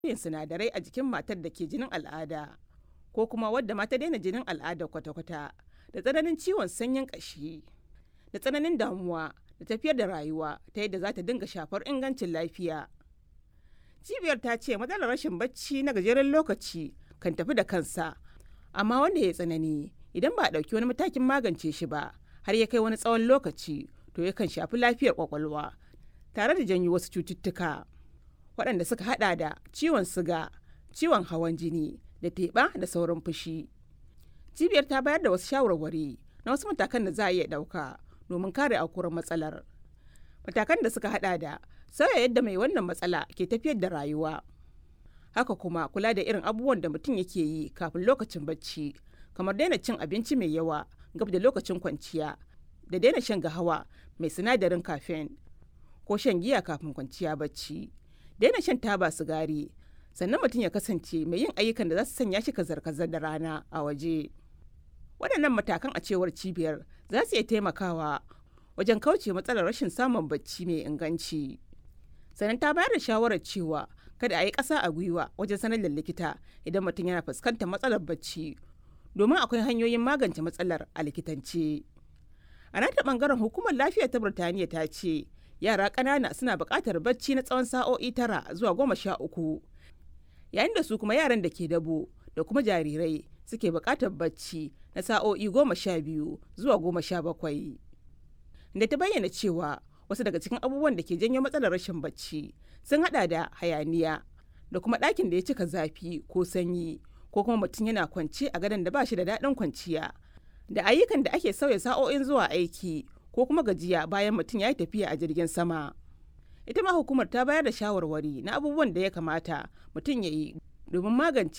yin sinadarai a jikin matar da ke jinin al'ada ko kuma wadda ma ta daina jinin al'ada kwata-kwata da tsananin ciwon sanyin ƙashi da tsananin damuwa da tafiyar da rayuwa ta yadda za ta dinga shafar ingancin lafiya. Cibiyar ta ce matsalar rashin bacci na gajeren lokaci kan tafi da kansa, amma wanda ya tsanani idan ba a ɗauki wani matakin magance shi ba har ya kai wani tsawon lokaci to yakan shafi lafiyar kwakwalwa tare da janyo wasu cututtuka waɗanda suka haɗa da ciwon siga, ciwon hawan jini da teɓa da sauran fushi. Cibiyar ta bayar da wasu shawarwari na wasu matakan da za a iya ɗauka domin kare aukuwar matsalar. Matakan da suka hada da sauya yadda mai wannan matsala ke tafiyar da rayuwa. Haka kuma kula da irin abubuwan da mutum yake yi kafin lokacin bacci, kamar daina cin abinci mai yawa gab da lokacin kwanciya, da daina shan gahawa mai sinadarin caffeine ko shan giya kafin kwanciya bacci, daina shan taba sigari, sannan mutum ya kasance mai yin ayyukan da za su sanya shi kazar-kazar da rana a waje. waɗannan matakan a cewar cibiyar za su iya taimakawa wajen kauce matsalar rashin samun bacci mai inganci sannan ta bayar da shawarar cewa kada a yi ƙasa a gwiwa wajen sanar da likita idan mutum yana fuskantar matsalar bacci domin akwai hanyoyin magance matsalar a likitance a nata ɓangaren hukumar lafiya ta birtaniya ta ce yara ƙanana suna buƙatar bacci na tsawon sa'o'i tara zuwa goma sha uku yayin da su kuma yaran da ke dabo da kuma jarirai suke buƙatar bacci na sa'o'i goma sha biyu zuwa goma sha bakwai. Da ta bayyana cewa wasu daga cikin abubuwan da ke janyo matsalar rashin bacci sun hada da hayaniya da kuma ɗakin da ya cika zafi ko sanyi ko kuma mutum yana kwance a gadon da ba shi da daɗin kwanciya da ayyukan da ake sauya sa'o'in zuwa aiki ko kuma gajiya bayan mutum ya yi tafiya a jirgin sama. Ita ma hukumar ta bayar da shawarwari na abubuwan da ya kamata mutum ya yi domin magance